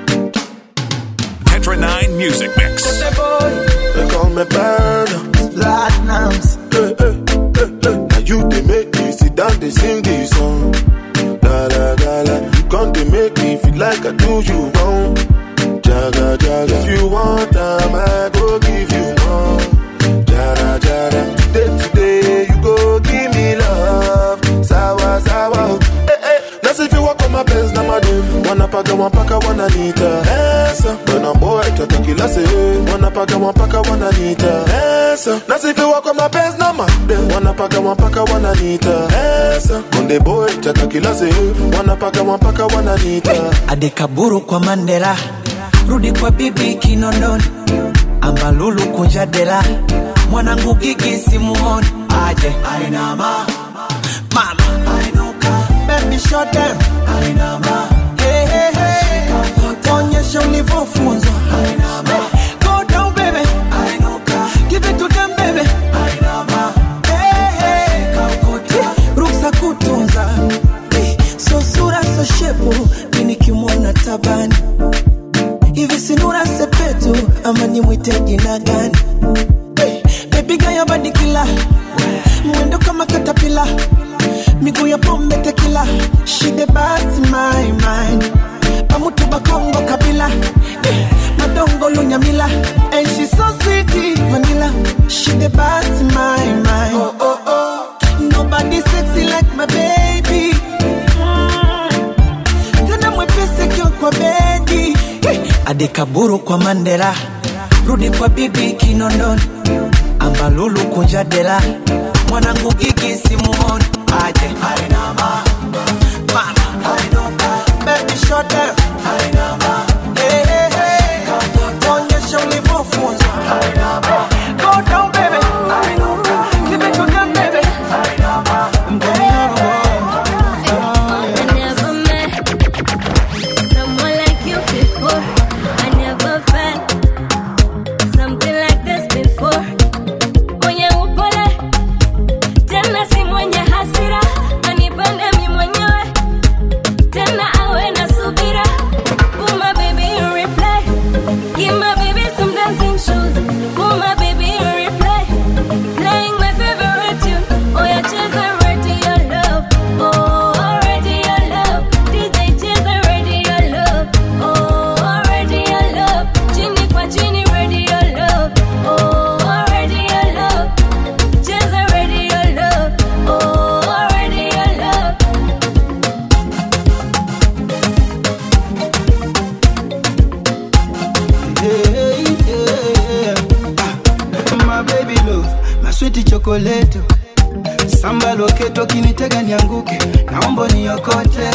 Tetra 9 Music Mix. They call me Platinums. Platinums. Now you they make me sit down and sing this song. Da da da da. You come to make me feel like I do you wrong. Jaga jaga. If you want time, I go give you more. Jara jara. Today today you go give me love. Sawa sawa. Eh eh. Let's if you walk on my pants na madem. Wanapaka wampaka wananita. Esa. When I'm boy tata kila se. Wanapaka wampaka wananita. Esa. Let's if you walk on my pants na madem. Wanapaka wampaka wananita. Esa. Konde boy tata kila se. Wanapaka wampaka wananita. adekaburu kwa mandela rudi kwa bibi kinondoni ambalulu kunja dela mwanangu gigi simuoni aje ainama mama ainuka baby shot them ainama hey hey hey onyesha ulivyofunzwa ainama go down baby ainuka give it to them baby ainama hey hey ruksa kutunza hey, so sura so shepu minikimwona tabani hivi sinura sepetu ama nimwite jina gani hey, bebiga ya badikila mwendo kama katapila miguu ya pombe tekila shide basi my mind pamutu bakongo kabila eh, madongo lunyamila and she so sweet vanilla shide basi my mind oh, oh, oh. nobody sexy like my baby tena mwepesi kio kwa bedi adekaburu kwa mandela rudi kwa bibi kinondoni ambalulu kunja dela mwanangu gigi simuoni aje ainama mama ainuka baby shot them ainama hey hey hey onyesha ulivyofunzwa ainama go down baby ainuka give it to them baby ainama I never met someone like you before. I never felt something like this before. Mwenye upole tena si mwenye hasira, anipende mi mwenyewe tena awe na subira. Put my baby in replay, give my baby some dancing shoes. Put my baby in replay, playing my favorite tune. Oh yeah, cheza radio love. Oh, radio love. DJ cheza radio love. Oh, radio love. Chini kwa chini radio love. Oh, radio love. Cheza radio love. Oh, radio love. yeah, yeah. Ah, my baby love, my sweet chocolate. Samba loketo kinitega nianguke, naomba niokote.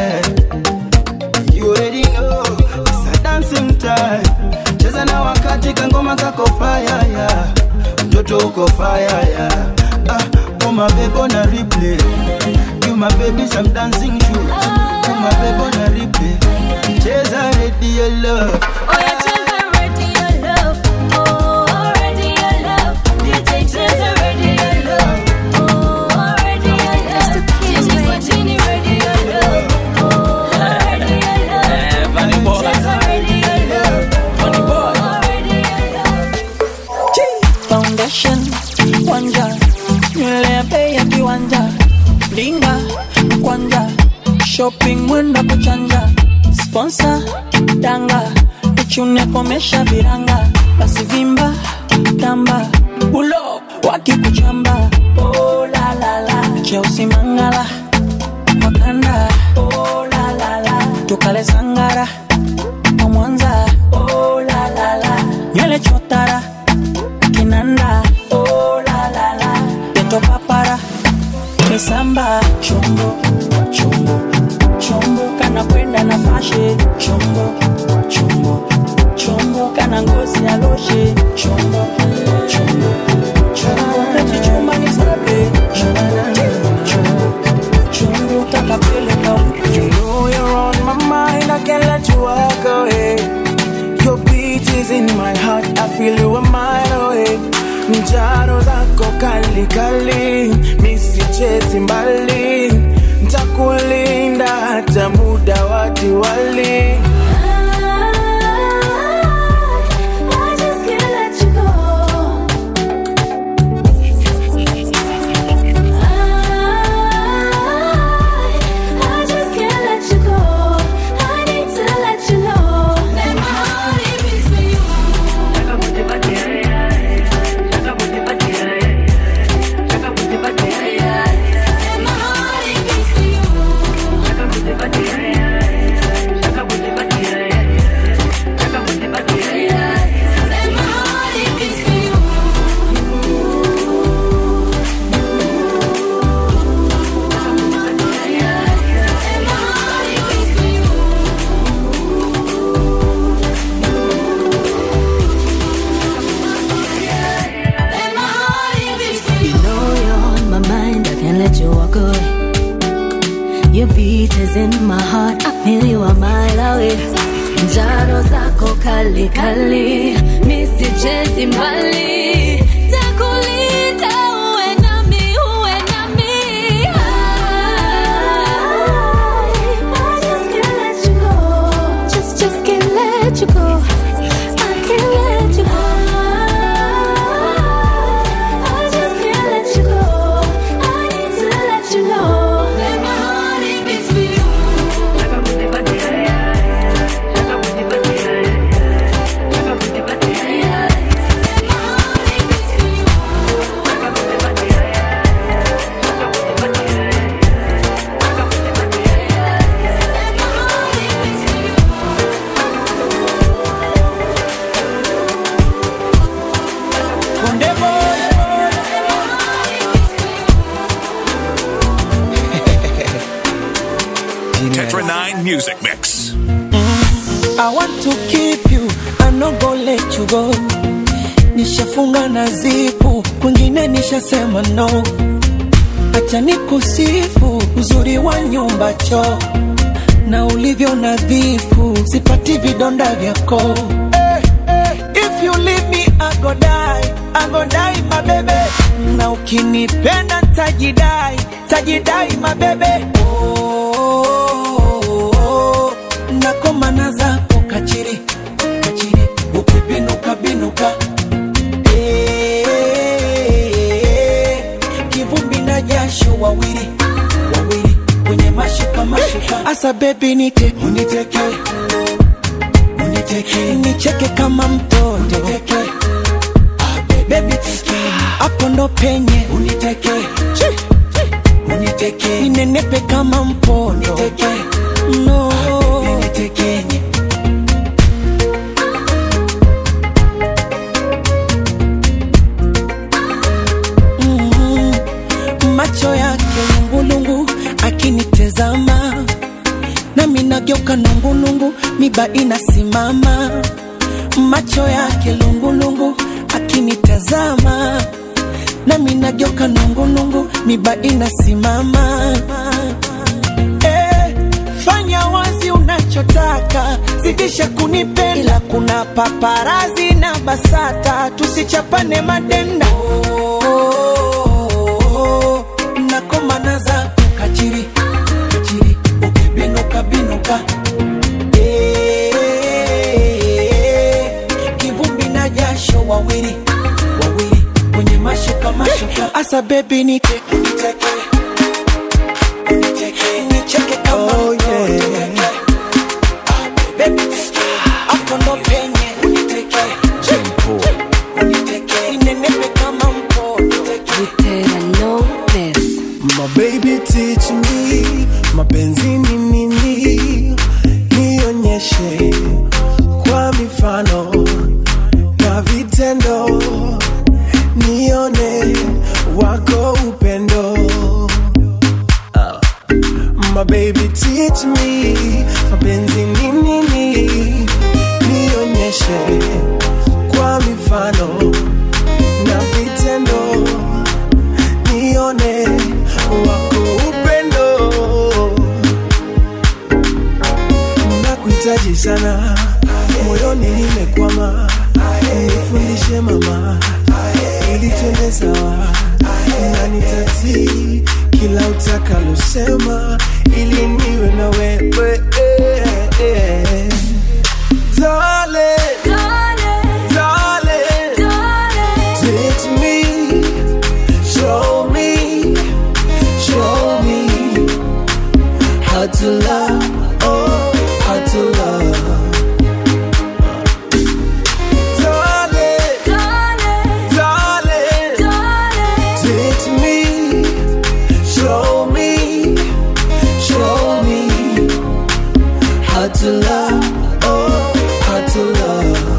You already know, it's a dancing time. Cheza na wakati kangoma kako fire yeah. Mtoto uko fire yeah. Ah, oh my baby on a replay. You my baby some dancing shoes. You my baby on a replay. Cheza radio love. Oh yeah, cheza radio love. Oh, radio love. DJ cheza radio love. Oh, radio love. Chini kwa chini radio love. Oh, radio love. Cheza radio love. Oh, radio kiwanja linga kwanja shopping mwendo kuchanja sponsor danga ichune komesha viranga basi vimba tamba bulo wakikuchamba oh, la, la, la. cheusi mangala makanda oh, la, la, la. tukale sangara kwa mwanza oh, la, la, la. nywele chotara kinanda oh, la, la, la. peto papara misamba chombo chombo chombo kana kwenda na fashe chombo chombo chombo kana ngozi ya loshe chombo chombo chombo nachichuma ni sabe chombo chombo chombo takapeleka You know you're on my mind, I can't let you walk away. Your beat is in my heart, I feel you a mile away. Njaro zako kali kali, misichezi mbali, ntakulinda hata muda wa diwali. You know you're on my mind, I can't let you walk away. Your beat is in my heart, I feel you a mile away. Njaro zako kali kali, misichezi mbali. Takulinda uwe nami, uwe nami. I just can't let you go. Just, just can't let you go. I can't let you go. I just can't let you go. I need to let you know that my heart it beats for you. Konde boy Tetra 9 Music Mix. I want to keep you, I no go let you go. Nishafunga na zipu, kwingine nishasema no. Acha nikusifu uzuri wa nyumba choo na ulivyo nadhifu, sipati vidonda vyako. Eh, eh, If you leave me I go die, I go die my baby. Na ukinipenda tajidai, tajidai my baby. Oh, oh, oh, nakomana zako kachiri kachiri, ukibinuka binuka Eh, kivumbi na jasho wawili wawili kwenye mashuka mashuka, asa bebi nite uniteke uniteke nicheke kama mtoto uniteke bebi teke hapo ndo penye uniteke uniteke ninenepe kama mpondo uniteke no unitekenye Mhm. macho yake lungulungu akinitezama nami nageuka nungulungu miba inasimama macho yake lungulungu akinitazama nami nageuka nungulungu miba inasimama eh, fanya wazi unachotaka zidisha kunipenda kuna paparazi na basata tusichapane madenda oh, nakomana zako kachiri kachiri ukibinuka binuka Eh, kivumbi na jasho wawili wawili kwenye mashuka mashuka asa bebi nite uniteke baby hapo ndo penye uniteke uniteke inenepe kama mkono My baby teach me mapenzi ni nini, nionyeshe kwa mifano na vitendo, nione wako upendo. Ah. My baby teach me mapenzi ni nini, nionyeshe kwa mifano na vitendo nione wako upendo nakuhitaji sana moyoni nimekwama nifundishe mama ili twende sawa na nitati kila utakalosema ili niwe na wewe Darling, darling, teach me Show me, show me how to love, oh, how to love. Darling, darling, teach me, show me, show me how to love, oh, how to love.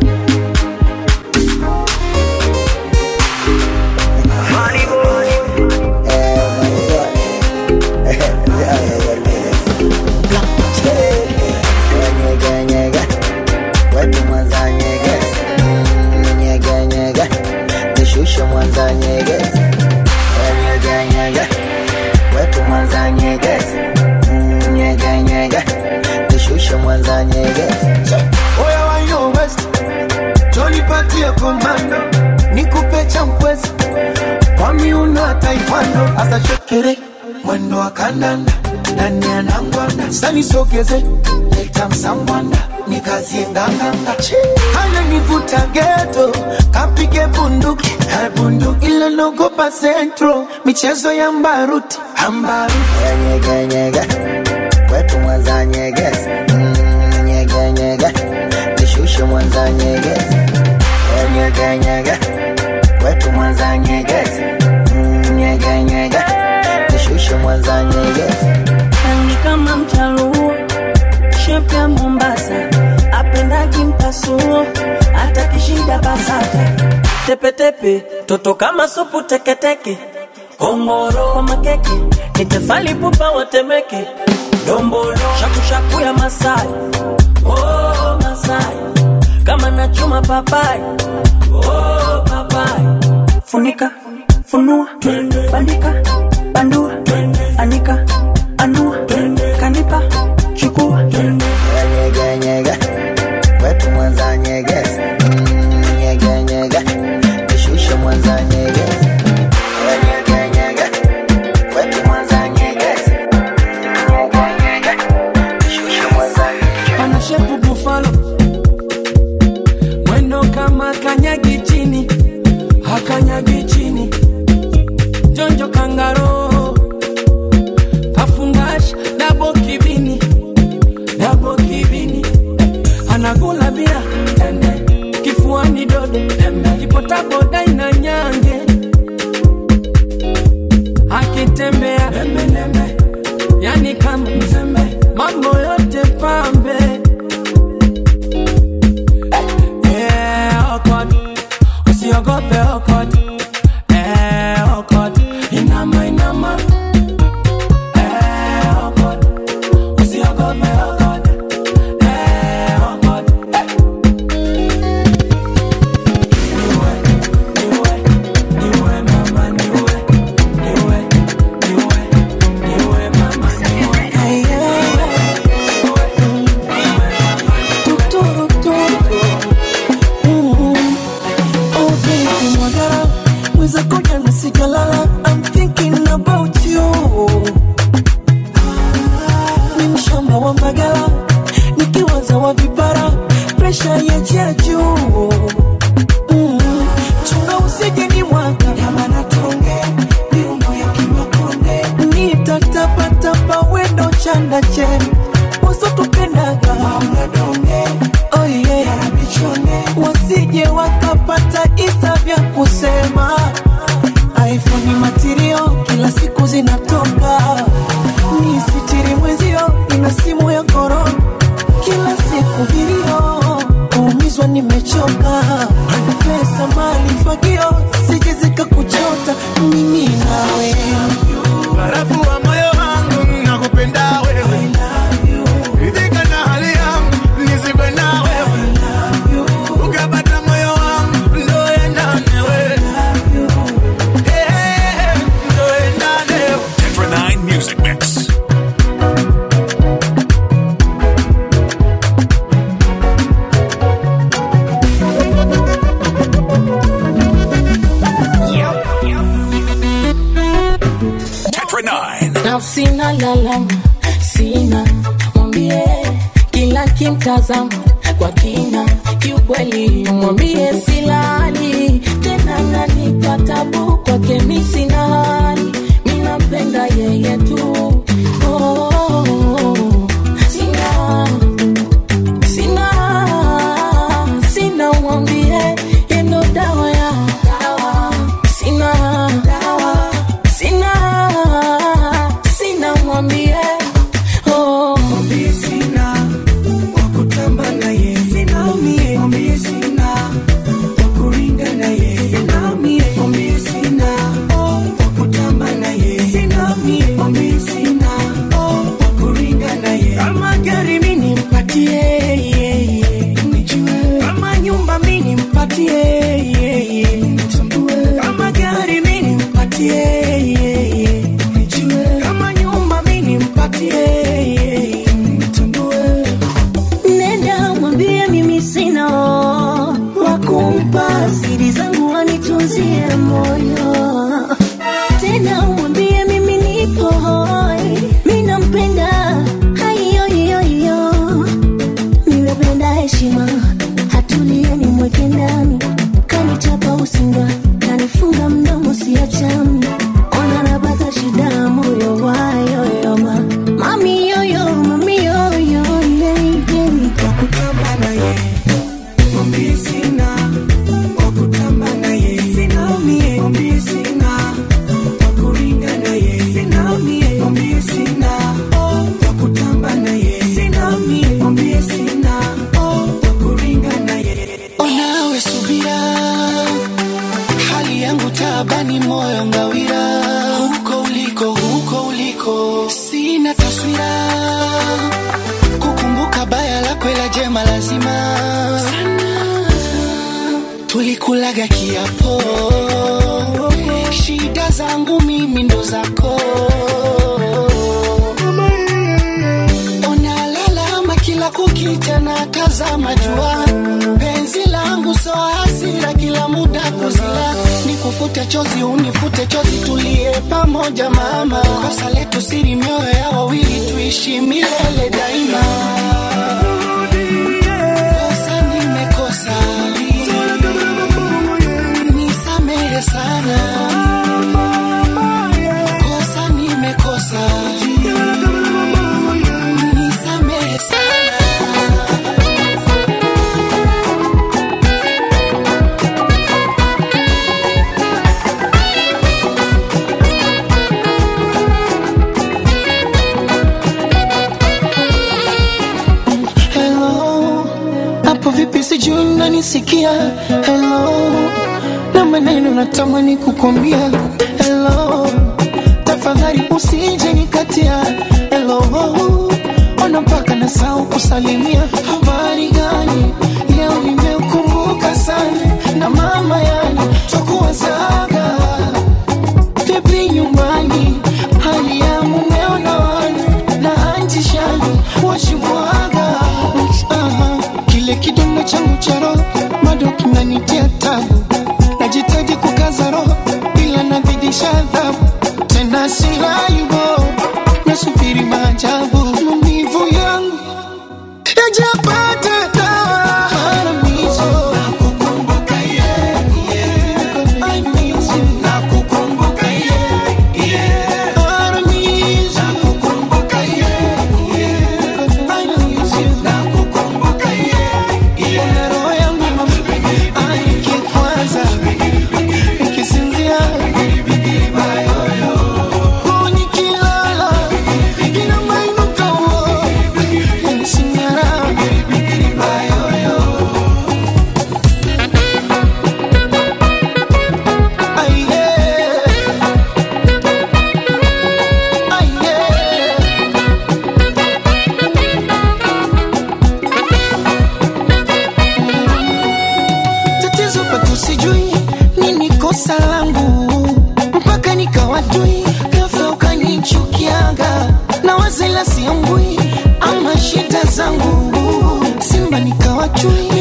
Nyege, nyege, wetu Mwanza nyege, Mm, nyege, nyege, nishushe Mwanza nyege, nyege, nyege, wetu Mwanza nyege, Mm, nyege, nyege, nishushe Mwanza nyege. Oya wa yo West, jonipatie komando, nikupe champwezi kwa miuno ya taekwondo, asa shekere mwendo wa kandanda nani anangwanda, sani sogeze leta msangwanda nikazie nganganga, hana nivuta geto kapige bunduki Eh, bunduki ile nogopa centro, michezo ya mbaruti ambaruti Nyege, nyege, wetu Mwanza nyege, Mm, nyege, nyege, nishushe Mwanza nyege, nyege, nyege, wetu Mwanza nyege, Mm, nyege, nyege, nishushe Mwanza nyege. rangi kama mchaluo shepu ya Mombasa apendagi mpasuo hata kishida basata tepetepe toto kama supu teketeke kongoro kwa makeke ni tefali pupa watemeke dombolo shakushaku ya Masai oh, Masai kama nachuma papai oh, papai funika funua bandika bandua anika anua kanipa chukua Nyege, nyege, wetu Mwanza nyege, Mm, nyege, nyege, nishushe Mwanza nyege, nyege, nyege, wetu Mwanza nyege, nyege, nyege, nishushe Mwanza nyege. ana shepu bufalo mwendo kama kanyagi chini hakanyagi chini jonjo kangaro kafungash dabo kibini dabo kibini anagula bia kifuani dodo kipotaboda ina nyange akitembea yani kama mzembe mambo yote pambe Eh, okot, usiogope okot. Eh, okot, inama, inama. Eh, okot, usiogope okot. Eh, okot, eh. Niwe, niwe, niwe mama, niwe, niwe, niwe, niwe, kusema iphone matirio kila siku zinatoka ni sitiri mwezio ina simu ya korona kila siku vilio kuumizwa nimechoka pesa mali fagio sije zikakuchota mimi nawe barafu wa moyo wangu nakupenda wewe ridhika na hali yangu nisikwe na wewe ukapata moyo wangu ndo endane wewe Eh, eh, eh, ndo endane wewe Tetra 9 Music Mix. Tetra 9. na sina lalama sina mwambie kila kimtazama kwa kina kiukweli mwambie silali tena nanipa tabu kwake mi sina hali minampenda yeye tu oh, oh, oh. sina sina sina mwambie yendo dawa ya dawa sina dawa sina sina mwambie oh. mwambie sina wakutamba naye sina mie mwambie sina wakuringa naye sina mie mwambie sina wakutamba naye sina mie mwambie sina wakuringa naye kama gari mi nimpatie yeah, yeah, nijue kama nyumba mi nimpatie yeah, yeah, nitambue kama gari mi nimpatie yeah, yeah, nijue kama nyumba mi nimpatie yeah, yeah, nitambue nenda mwambie mimi sina wakumpa siri zangu wanitunzie moyo tena mwambie mimi nipo hoi mi nampenda haiyoiyoiyo nimependa heshima hatulie ni mweke ndani kanichapa usinga kanifunga mdomo siachami ona napata shida moyo wayoyoma mami yoyo mami yoyo wakutamba naye mwambie sina wakutamba naye sina mie mwambie sina wakuringa naye sina mie mwambie sina wakutamba naye sina mie mwambie sina wakuringa naye onawe subira hali yangu taabani moyo ngawira huko uliko huko uliko sina taswira kukumbuka baya lako ila jema lazima tulikulaga kiapo shida zangu mimi ndo zako unalalama kila kukicha na tazama jua penzi langu so hasira kila muda kuzila nikufute chozi unifute chozi tulie pamoja mama kosa letu siri mioyo ya wawili tuishi milele daima kosa nimekosa nisamehe sana kosa nimekosa nisamehe sana Hello, hapo vipi sijui unanisikia Hello, na maneno natamani kukwambia Hello, tafadhali usije nikatia Hello, ona mpaka nasahau kusalimia habari gani leo nimeukumbuka sana na mama yani twakuwazaga vipi nyumbani hali ya mumeo na wana na anti shani washimwaga Aha, kile kidonda changu cha roho bado kinanitia tabu najitaji kukaza roho ila nazidisha adhabu tena silayubo nasubiri maajabu maumivu yangu yajapata dawa haramizo nakukumbuka yeah, yeah. I miss you. Nakukumbuka yeah, yeah. Haramizo. Nakukumbuka yeah, yeah. I miss you. Nakukumbuka yeah, yeah. Roho yangu mama, aikikwaza kosa langu mpaka nikawatui ghafla ukanichukiaga na wazela siambui ama shida zangu simba nikawachui